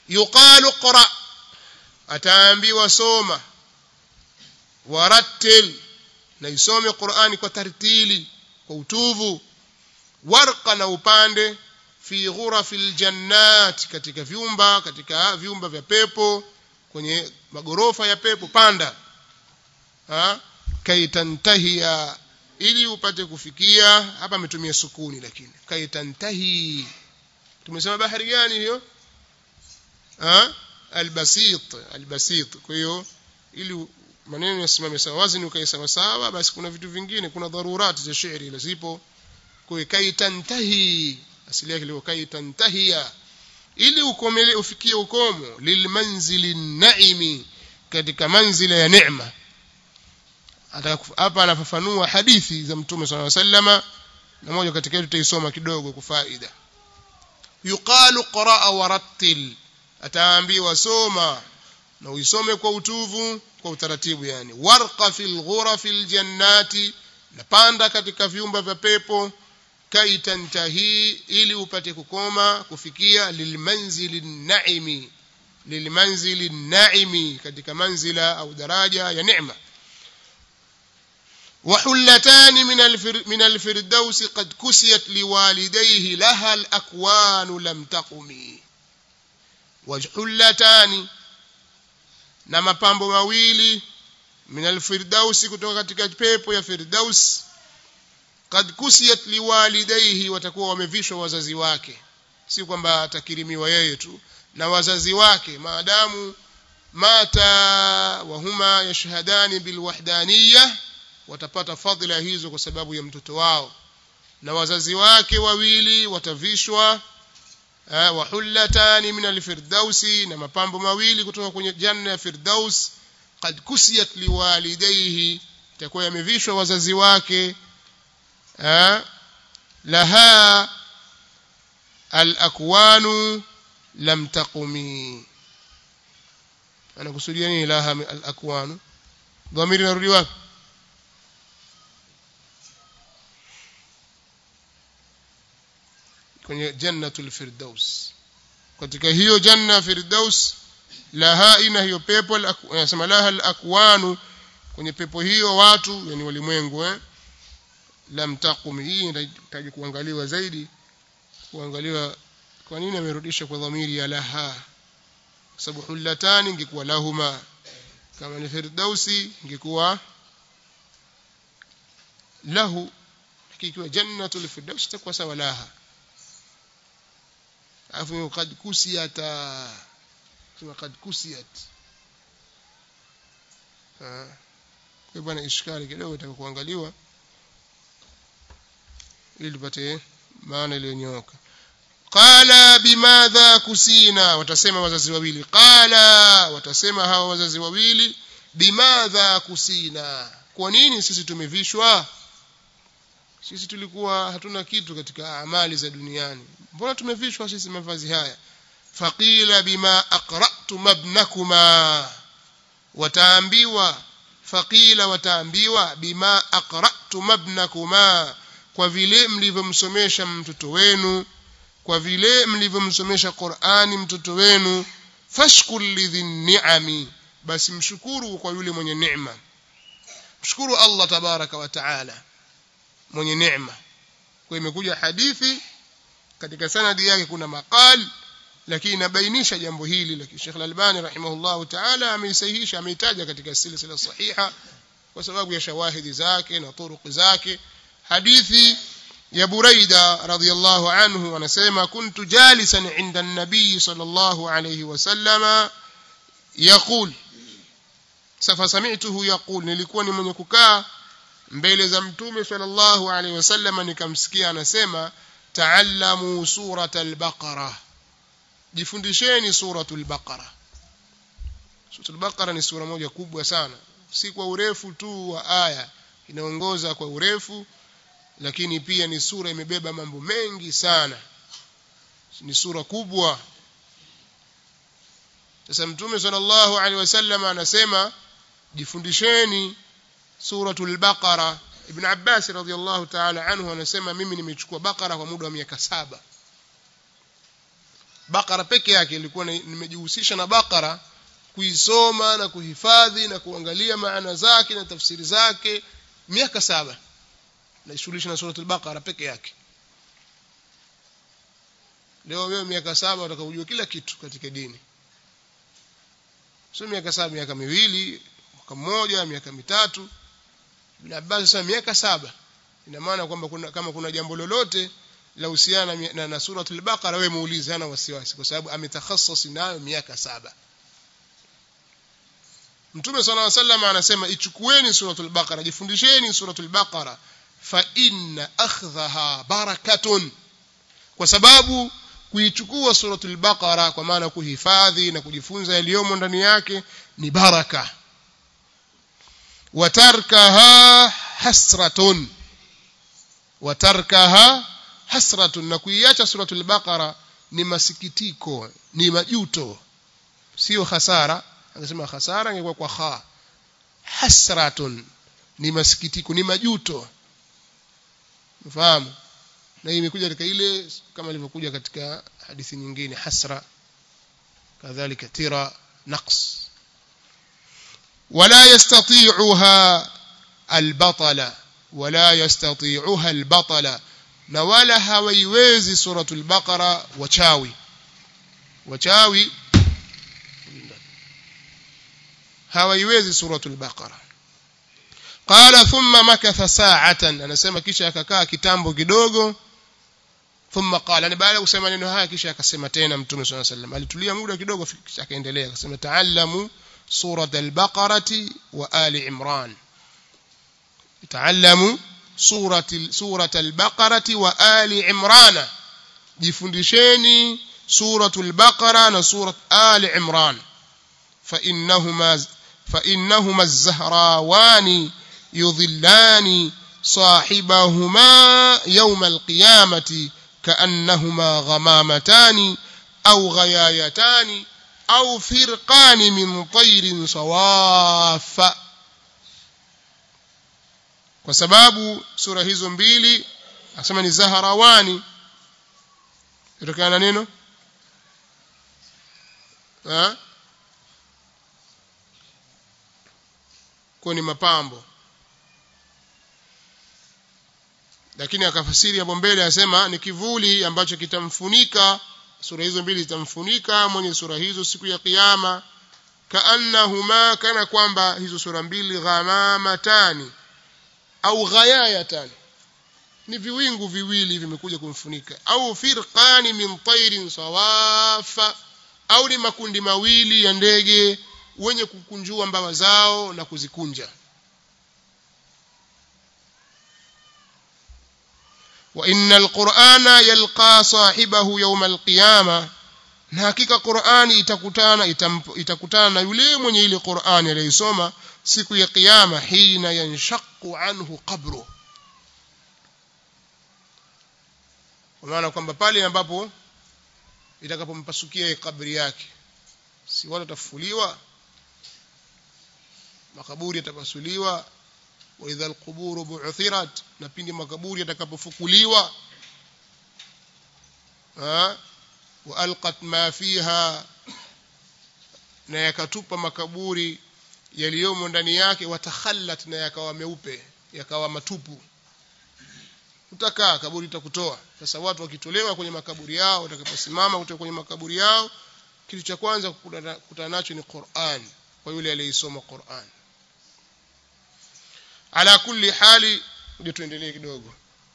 yuqalu qra ataambiwa soma warattil na isome Qur'ani kwa tartili kwa utuvu warqa na upande fi ghurafil jannat katika vyumba katika vyumba vya pepo kwenye magorofa ya pepo panda ha kaitantahia ili upate kufikia hapa ametumia sukuni lakini kaitantahi tumesema bahari gani hiyo ha albasit albasit kwa hiyo ili maneno yasimame sawa wazni ukae sawa sawa basi kuna vitu vingine kuna dharurati za shairi ile zipo kwa kaitantahi asili yake ilikuwa kaitantahia ili ukomele ufikie ukomo lilmanzili naimi katika manzila ya neema hapa anafafanua hadithi za mtume sallallahu alaihi wasallama na moja katika hiyo tutaisoma kidogo kwa faida yuqalu qraa warattil ataambiwa soma na uisome kwa utuvu kwa utaratibu yani warqa fil ghurafil jannati napanda katika vyumba vya pepo kaitantahi ili upate kukoma kufikia lilmanzili naimi lilmanzili naimi katika manzila au daraja ya neema وحلتان من الفر من الفردوس قد كسيت لوالديه لها الأكوان لم تقم وحلتان na mapambo mawili min alfirdausi kutoka katika pepo ya firdaus kad kusiyat liwalidaihi watakuwa wamevishwa wazazi wake si kwamba atakirimiwa yeye tu na wazazi wake maadamu mata wahuma yashhadani bilwahdaniyah watapata fadhila hizo kwa sababu ya mtoto wao na wazazi wake wawili watavishwa wa hullatani min alfirdausi na mapambo mawili kutoka kwenye janna ya firdaus qad kusiyat liwalidayhi itakuwa yamevishwa wazazi wake laha alakwanu lam taqumi anakusudia nini laha alakwanu dhamiri narudi wapi kwenye jannatul firdaus katika hiyo janna firdaus laha ina hiyo pepo anasema laha alakwanu kwenye pepo hiyo watu yani walimwengu eh lam taqum hii inahitaji kuangaliwa zaidi kuangaliwa kwa nini amerudisha kwa dhamiri ya laha kwa sababu hullatani ingekuwa lahuma kama ni firdausi ingekuwa lahu ikiwa jannatul firdaus itakuwa sawa laha afu kad kusiyata sema kad kusiyat kwa bwana ishkali kidogo itaka kuangaliwa ili tupate maana iliyonyooka qala bimadha kusina watasema wazazi wawili qala watasema hawa wazazi wawili bimadha kusina kwa nini sisi tumevishwa sisi tulikuwa hatuna kitu katika amali za duniani mbona tumevishwa sisi mavazi haya faqila bima aqra'tum ibnakuma wataambiwa faqila wataambiwa bima aqra'tum ibnakuma kwa vile mlivyomsomesha mtoto wenu kwa vile mlivyomsomesha Qur'ani mtoto wenu fashkur lidhin ni'ami basi mshukuru kwa yule mwenye neema mshukuru Allah tabaraka wa taala mwenye neema kwa imekuja hadithi katika sanadi yake kuna maqal lakini inabainisha jambo hili lakini Sheikh Al-Albani rahimahullahu ta'ala ameisahihisha ameitaja katika silsila sahiha kwa sababu ya shawahidi zake na turuq zake hadithi ya Buraida radhiyallahu anhu anasema kuntu jalisan inda an-nabiy sallallahu alayhi wasallama yaqul safa sami'tuhu yaqul nilikuwa ni mwenye kukaa mbele za mtume sallallahu alaihi wasallam nikamsikia anasema ta'allamu suratal baqara jifundisheni suratul baqara suratul baqara ni sura moja kubwa sana si kwa urefu tu wa aya inaongoza kwa urefu lakini pia ni sura imebeba mambo mengi sana ni sura kubwa sasa mtume sallallahu alaihi wasallam anasema jifundisheni suratul baqara ibn abbas radhiyallahu ta'ala anhu anasema mimi nimechukua baqara kwa muda wa miaka saba bakara peke yake ilikuwa nimejihusisha na bakara kuisoma na kuhifadhi na kuangalia maana zake na tafsiri zake miaka saba naishughulisha na suratul baqara peke yake leo wewe miaka saba utakujua kila kitu katika dini sio miaka saba miaka miwili mwaka mmoja miaka mitatu Ibn Abbas sasa miaka saba ina maana kwamba kuna, kama kuna jambo lolote la husiana na, na, na suratul baqara wewe muulize hana wasiwasi kwa sababu ametakhassas nayo miaka saba Mtume صلى الله عليه وسلم anasema ichukueni suratul baqara jifundisheni suratul baqara fa inna akhdhaha barakatun kwa sababu kuichukua suratul baqara kwa maana kuhifadhi na kujifunza yaliyomo ndani yake ni baraka watarkaha hasratun watarkaha hasratun na kuiacha suratul baqara ni masikitiko ni majuto sio hasara angesema hasara ingekuwa kwa kha hasratun ni masikitiko ni majuto mfahamu na hii imekuja katika ile kama ilivyokuja katika hadithi nyingine hasra kadhalika tira naqs ولا يستطيعها البطل ولا يستطيعها البطل na wala hawaiwezi suratul baqara wachawi wachawi hawaiwezi suratul baqara qala thumma makatha sa'atan anasema kisha akakaa kitambo kidogo thumma qala ni baada ya kusema neno haya kisha akasema tena mtume swalla sallam alitulia muda kidogo kisha akaendelea akasema ta'allamu surat al-baqarati wa ali imran ta'allamu surati surat al-baqarati wa ali imran jifundisheni suratul baqara na surat ali imran fa innahuma fa innahuma az-zahrawani يضلان صاحبهما يوم القيامة كأنهما غمامتان أو غيايتان أو فرقان من طير صواف kwa sababu sura hizo mbili asema ni zaharawani kutokana na neno kwa ni mapambo lakini akafasiri hapo mbele asema ni kivuli ambacho kitamfunika sura hizo mbili zitamfunika mwenye sura hizo siku ya kiyama kaannahuma kana kwamba hizo sura mbili ghamamatani au ghayayatani ni viwingu viwili vimekuja kumfunika au firqani min tairin sawafa au ni makundi mawili ya ndege wenye kukunjua mbawa zao na kuzikunja وإن القرآن يلقى صاحبه يوم القيامة na hakika Qur'ani itakutana itakutana na yule mwenye ile Qur'ani aliyosoma siku ya kiyama hina yanshaqu anhu qabru kwa maana kwamba pale ambapo itakapompasukia kabri yake si watu watafufuliwa makaburi yatapasuliwa wa idha alquburu bu'thirat na pindi makaburi yatakapofukuliwa wa alqat ma fiha na yakatupa makaburi yaliyomo ndani yake watakhallat na yakawa meupe yakawa matupu utakaa kaburi itakutoa sasa watu wakitolewa kwenye makaburi yao watakaposimama kutoka kwenye makaburi yao kitu cha kwanza kukutana nacho ni Qur'an kwa yule aliyesoma Qur'an ala kulli hali ndio tuendelee kidogo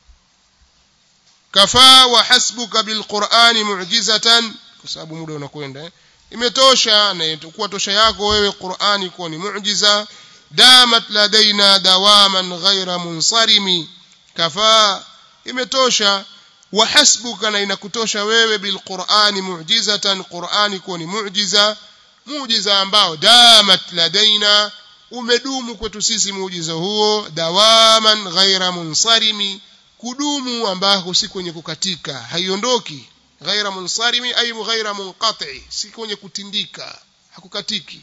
kafaa wa hasbuka bilqur'ani mu'jizatan kwa sababu muda unakwenda eh? imetosha na itakuwa tosha yako wewe Qur'ani kuwa ni muujiza damat ladaina dawaman ghaira munsarimi kafaa imetosha wa hasbuka na inakutosha wewe bilqur'ani mu'jizatan Qur'ani kuwa ni muujiza muujiza ambao damat ladaina umedumu kwetu sisi muujiza huo dawaman ghaira munsarimi kudumu ambako si kwenye kukatika haiondoki ghaira munsarimi ay ghaira munqati si kwenye kutindika hakukatiki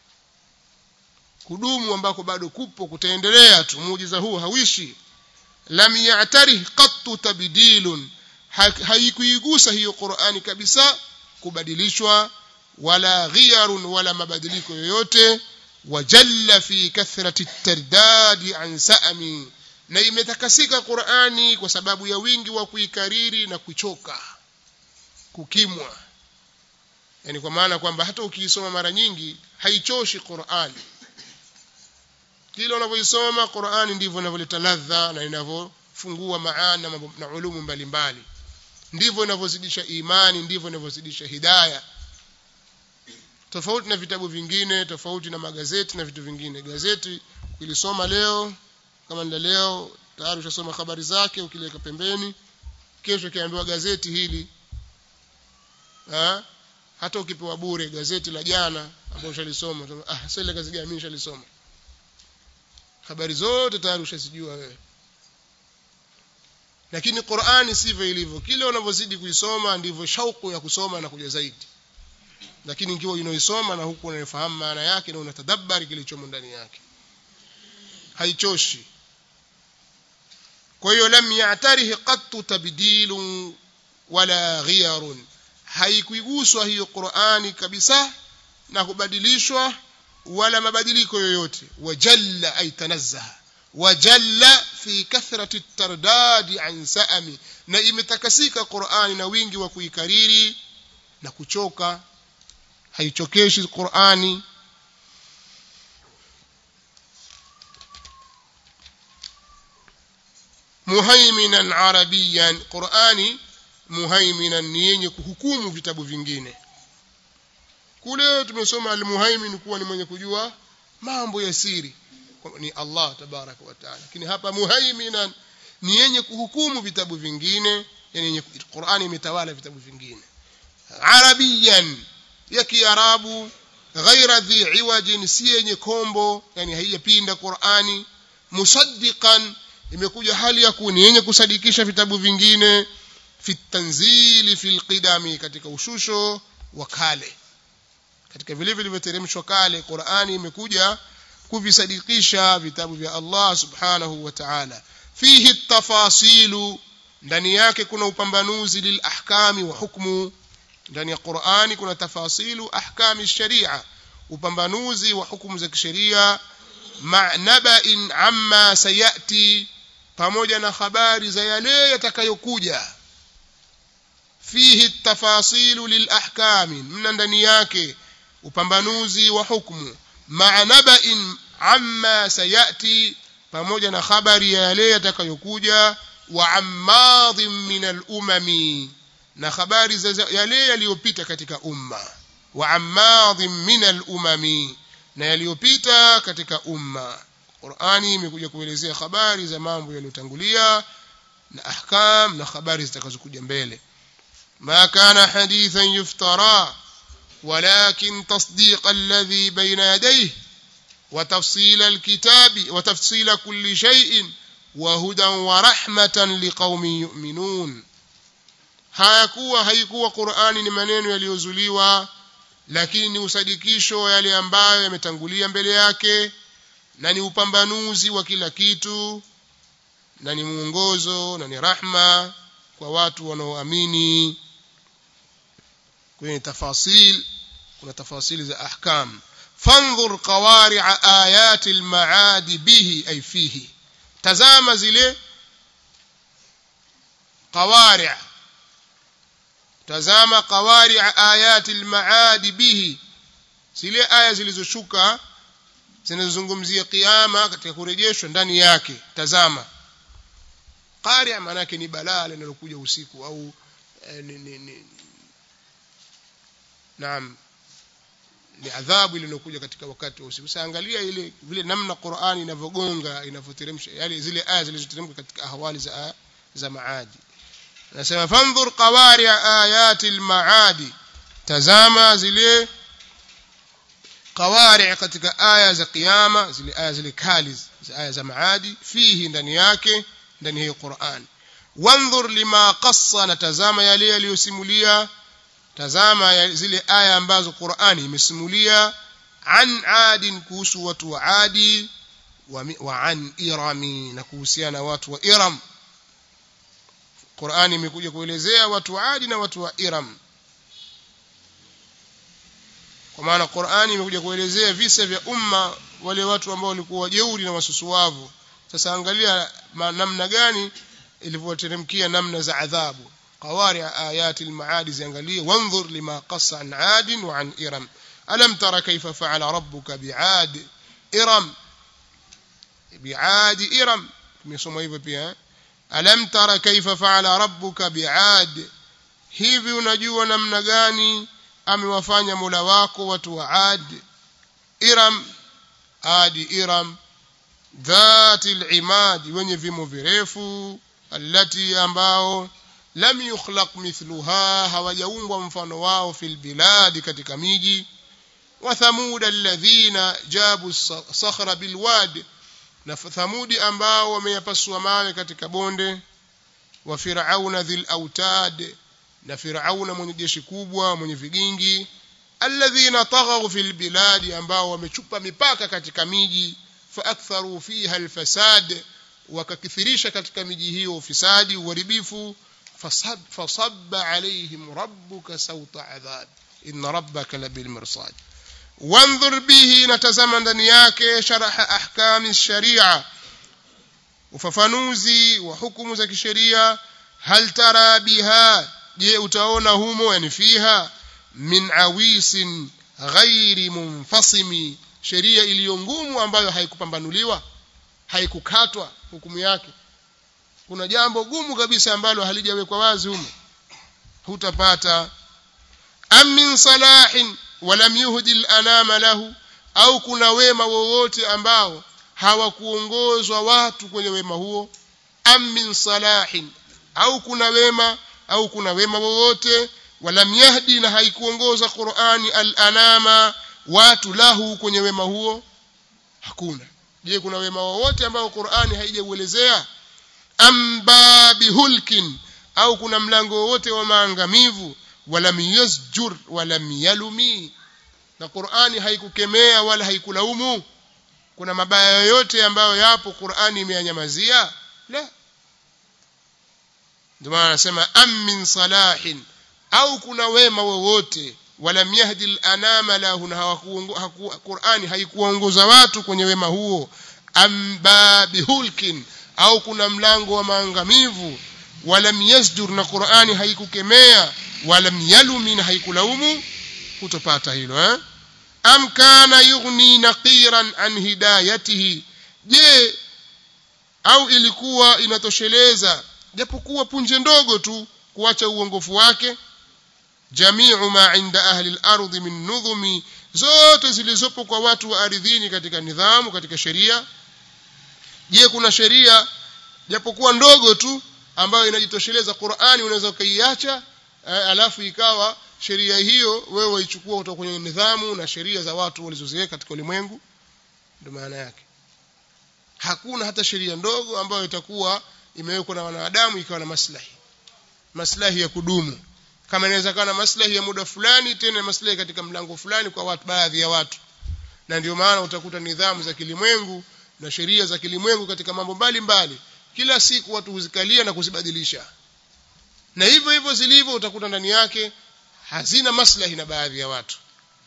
kudumu ambako bado kupo kutaendelea tu muujiza huu hawishi lam ya'tarih qattu tabdilun haikuigusa hiyo Qur'ani kabisa kubadilishwa wala ghiyarun wala mabadiliko yoyote wajalla fi kathrati tardadi an sa'mi na imetakasika Qur'ani kwa sababu ya wingi wa kuikariri na kuchoka kukimwa yani kwa maana kwamba hata ukiisoma mara nyingi haichoshi Qur'ani kile unavyoisoma Qur'ani ndivyo inavyoleta ladha na inavyofungua maana na ulumu mbalimbali ndivyo inavyozidisha imani ndivyo inavyozidisha hidayah tofauti na vitabu vingine tofauti na magazeti na vitu vingine gazeti ukilisoma leo kama ndio leo tayari ushasoma habari zake ukiliweka pembeni kesho kiambiwa gazeti hili ha? hata ukipewa bure gazeti la jana ambalo ushalisoma ah sasa ile gazeti gani mimi nishalisoma habari zote tayari ushazijua wewe lakini Qur'ani sivyo ilivyo kile unavyozidi kuisoma ndivyo shauku ya kusoma na kuja zaidi lakini ikiwa unaisoma na huku unafahamu maana yake na unatadabbari kilichomo ndani yake haichoshi kwa hiyo lam ya'tarihi qattu tabdilun wala ghiyarun haikuiguswa hiyo Qur'ani kabisa na kubadilishwa wala mabadiliko yoyote wajalla ay tanazzaha wajalla fi kathrati tardadi an sa'ami na imetakasika Qur'ani na wingi wa kuikariri na kuchoka haichokeshi Qur'ani muhaiminan arabiyan Qur'ani muhaiminan ni yenye kuhukumu vitabu vingine kule tumesoma al-muhaimin kuwa ni mwenye kujua mambo ya siri ni Allah tabaraka wa taala lakini hapa muhaiminan ni yenye kuhukumu vitabu vingine yani Qur'ani imetawala vitabu vingine arabiyan ya kiarabu ghaira dhi iwajin si yenye kombo yani haijapinda Qur'ani musaddiqan imekuja hali ya kuni yenye kusadikisha vitabu vingine fi tanzili fil qidami katika ushusho wa kale katika vile vilivyoteremshwa kale Qur'ani imekuja kuvisadikisha vitabu vya Allah subhanahu wa ta'ala fihi tafasilu ndani yake kuna upambanuzi lil ahkami wa hukmu ndani ya Qur'ani kuna tafasilu ahkami sharia upambanuzi wa hukumu za kisheria ma'naba'in amma sayati pamoja na habari za yale yatakayokuja fihi tafasilu lil ahkami mna ndani yake upambanuzi wa hukumu ma'naba'in amma sayati pamoja na habari ya yale yatakayokuja wa ammadhin min al-umami na habari za yale yaliyopita katika umma wa ammadhin min al-umami na yaliyopita katika umma Qur'ani imekuja kuelezea habari za mambo yaliyotangulia na ahkam na habari zitakazokuja mbele ma kana hadithan yuftara ولكن تصديق الذي بين يديه وتفصيل الكتاب وتفصيل كل شيء وهدى ورحمة لقوم يؤمنون hayakuwa haikuwa Qur'ani ni maneno yaliyozuliwa lakini ni usadikisho yale ambayo yametangulia mbele yake na ni upambanuzi wa kila kitu na ni mwongozo na ni rahma kwa watu wanaoamini kwenye tafasil kuna tafasili za ahkam fanzur qawari'a ayati al-ma'ad bihi ay fihi tazama zile qawari' tazama qawari'a ayati al-ma'ad bihi zile aya zilizoshuka zinazozungumzia kiyama katika kurejeshwa ndani yake tazama qari'a maana yake ni balaa linalokuja usiku au eh, ni, ni, ni, naam ni adhabu iliyokuja katika wakati wa usiku. Sasa angalia ile vile namna Qur'ani inavyogonga inavyoteremsha yale zile aya zilizoteremka katika ahwali za za maadi. Nasema fanzur qawari ayati al-maadi, tazama zile qawari katika aya za kiyama, zile aya zile kali za aya za maadi, fihi ndani yake ndani hiyo Qur'an. Wanzur lima qassa, na tazama yale yaliyosimulia tazama zile aya ambazo Qur'ani imesimulia an adin kuhusu watu wa adi wa, wa an irami na kuhusiana watu wa iram Qur'ani imekuja kuelezea watu wa adi na watu wa iram kwa maana Qur'ani imekuja kuelezea visa vya umma wale watu ambao walikuwa wajeuri na wasusuwavu sasa angalia namna gani ilivyoteremkia namna za adhabu qawari ayati almaadi ziangalie wanzur lima qassa an ad wa an iram alam tara kayfa fa'ala rabbuka bi'ad iram bi'ad iram tumesoma hivyo pia alam tara kayfa fa'ala rabbuka bi'ad hivi unajua namna gani amewafanya Mola wako watu wa Ad Iram Adi Iram dhati al-imad wenye vimo virefu allati ambao lam yukhlaq mithluha hawajaumbwa mfano wao fil biladi katika miji wa thamud alladhina jabu sakhra bilwad na thamudi ambao wameyapasua mawe katika bonde wa fir'auna dhil autad na Firauna mwenye jeshi kubwa mwenye vigingi alladhina taghaw fil biladi ambao wamechupa mipaka katika miji faaktharu fiha alfasad wakakithirisha katika miji hiyo ufisadi uharibifu fasab fasabba alaihim rabbuka sawta adhab inna rabbaka labil mirsad wanzur bihi natazama ndani yake sharaha ahkami sharia ufafanuzi wa hukumu za kisheria hal tara biha je utaona humo yani fiha min awisin ghairi munfasimi sheria iliyo ngumu ambayo haikupambanuliwa haikukatwa hukumu yake kuna jambo gumu kabisa ambalo halijawekwa wazi humo hutapata am min salahin walam yuhdi al-anama lahu au kuna wema wowote ambao hawakuongozwa watu kwenye wema huo am min salahin au kuna wema au kuna wema wowote walam yahdi na haikuongoza Qur'ani al-anama watu lahu kwenye wema huo hakuna je kuna wema wowote ambao Qur'ani haijauelezea amba bihulkin au kuna mlango wowote wa maangamivu walam yasjur walam yalumi na Qur'ani haikukemea wala haikulaumu kuna mabaya yoyote ambayo yapo Qur'ani imeyanyamazia la ndio maana anasema am min salahin au kuna wema wowote walam yahdi al-anama lahu na Qur'ani haikuongoza watu kwenye wema huo am babihulkin au kuna mlango wa maangamivu walam yasjur na Qur'ani haikukemea walam yalumi na haikulaumu hutopata hilo eh am kana yughni naqiran an hidayatihi je au ilikuwa inatosheleza japokuwa punje ndogo tu kuacha uongofu wake jamiu ma inda ahli al-ardh min nudhumi zote zilizopo kwa watu wa ardhini katika nidhamu katika sheria je kuna sheria japokuwa ndogo tu ambayo inajitosheleza Qur'ani unaweza ukaiacha eh, alafu ikawa sheria hiyo wewe waichukua kutoka kwenye nidhamu na sheria za watu walizoziweka katika ulimwengu ndio maana yake hakuna hata sheria ndogo ambayo itakuwa imewekwa na wanadamu ikawa na maslahi maslahi ya kudumu kama inaweza kuwa na maslahi ya muda fulani tena maslahi katika mlango fulani kwa watu baadhi ya watu na ndio maana utakuta nidhamu za kilimwengu na sheria za kilimwengu katika mambo mbalimbali kila siku watu huzikalia na kuzibadilisha na hivyo hivyo zilivyo utakuta ndani yake hazina maslahi na baadhi ya watu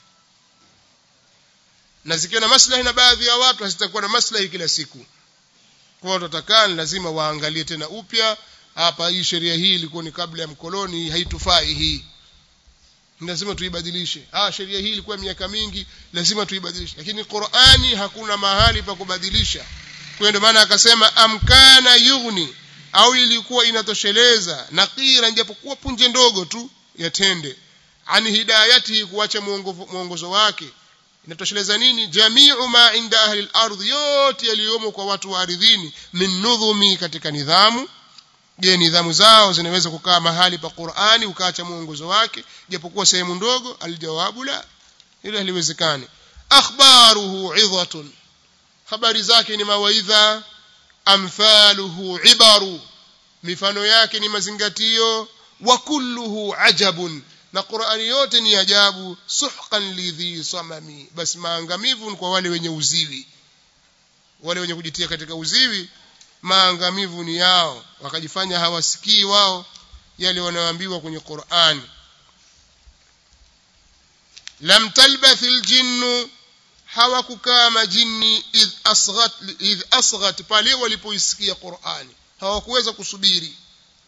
na zikiwa na maslahi na baadhi ya watu hazitakuwa na maslahi kila siku kwa watu watakaa lazima waangalie tena upya hapa hii sheria hii ilikuwa ni kabla ya mkoloni haitufai hii lazima tuibadilishe ah sheria hii ilikuwa miaka mingi lazima tuibadilishe lakini Qur'ani hakuna mahali pa kubadilisha kwa ndio maana akasema amkana yughni au ilikuwa inatosheleza nakira japokuwa punje ndogo tu yatende ani hidayati kuacha mwongozo wake inatosheleza nini jamiu ma inda ahli al-ardh yote yaliyomo kwa watu wa ardhini min nudhumi katika nidhamu je nidhamu zao zinaweza kukaa mahali pa Qur'ani ukaacha mwongozo wake japokuwa sehemu ndogo aljawabu la hilo haliwezekani akhbaruhu idhatun habari zake ni mawaidha amthaluhu ibaru mifano yake ni mazingatio wa kulluhu ajabun na Qur'ani yote ni ajabu suhqan lidhi samami basi maangamivu kwa wale wenye uziwi wale wenye kujitia katika uziwi maangamivu ni yao wakajifanya hawasikii wao yale wanaoambiwa kwenye Qur'ani lam talbathil jinnu hawakukaa majini idh asghat idh asghat pale walipoisikia Qur'ani hawakuweza kusubiri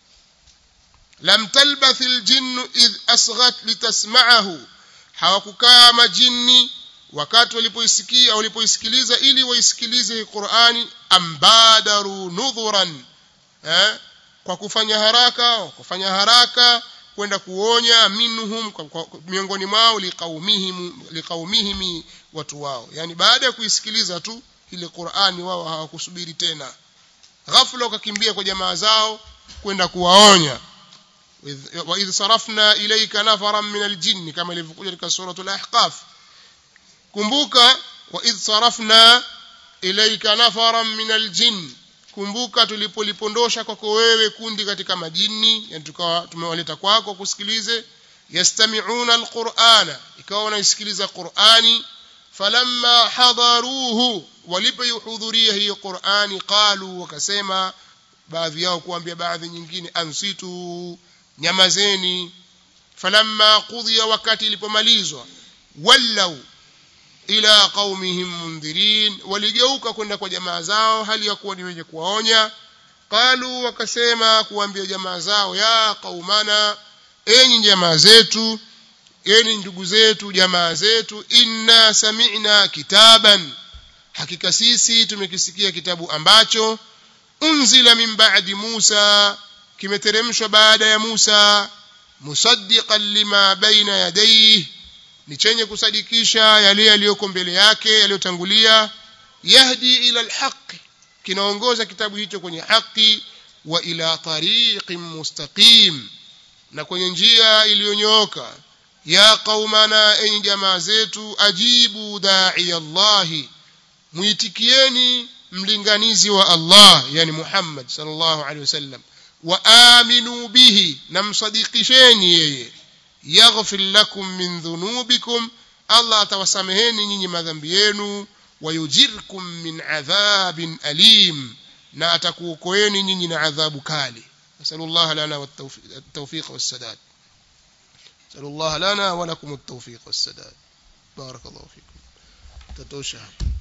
lam talbathil jinnu idh asghat litasma'ahu hawakukaa majini wakati walipoisikia walipoisikiliza ili waisikilize Qur'ani ambadaru nudhuran eh kwa kufanya haraka kufanya haraka kwenda kuonya minhum miongoni mwao liqaumihim liqaumihim watu wao yani baada ya kuisikiliza tu ile Qur'ani wao hawakusubiri tena ghafla wakakimbia kwa jamaa zao kwenda kuwaonya wa idh sarafna ilayka nafaran min aljinn kama ilivyokuja katika suratul ahqaf kumbuka wa idh sarafna ilayka nafaran min aljinn kumbuka tulipolipondosha kwako wewe kundi katika majini yani tukawa tumewaleta kwako kusikilize yastami'una alqur'ana ikawa wanaisikiliza qur'ani falamma hadaruhu walipoihudhuria hiyo qur'ani qalu wakasema baadhi yao kuambia baadhi nyingine ansitu nyamazeni falamma qudhiya wakati ilipomalizwa wallau ila qaumihim mundhirin waligeuka kwenda kwa jamaa zao hali ya kuwa ni wenye kuwaonya qalu wakasema kuambia jamaa zao ya qaumana enyi jamaa zetu enyi ndugu zetu jamaa zetu inna sami'na kitaban hakika sisi tumekisikia kitabu ambacho unzila min ba'di Musa kimeteremshwa baada ya Musa musaddiqan lima baina yadayhi ni chenye kusadikisha yale yaliyoko mbele yake yaliyotangulia yahdi ila alhaq kinaongoza kitabu hicho kwenye haki wa ila tariqin mustaqim na kwenye njia iliyonyooka ya qaumana enyi jamaa zetu ajibu da'i Allahi muitikieni mlinganizi wa Allah yani Muhammad sallallahu alaihi wasallam wa aminu bihi na msadikisheni yeye yaghfir lakum min dhunubikum Allah atawasameheni nyinyi madhambi yenu wayujirkum min adhabin alim na atakuokoeni nyinyi na adhabu kali nasallallahu lana والتوفيق والسداد نسال الله لنا ولكم التوفيق والسداد بارك الله فيكم تتوشى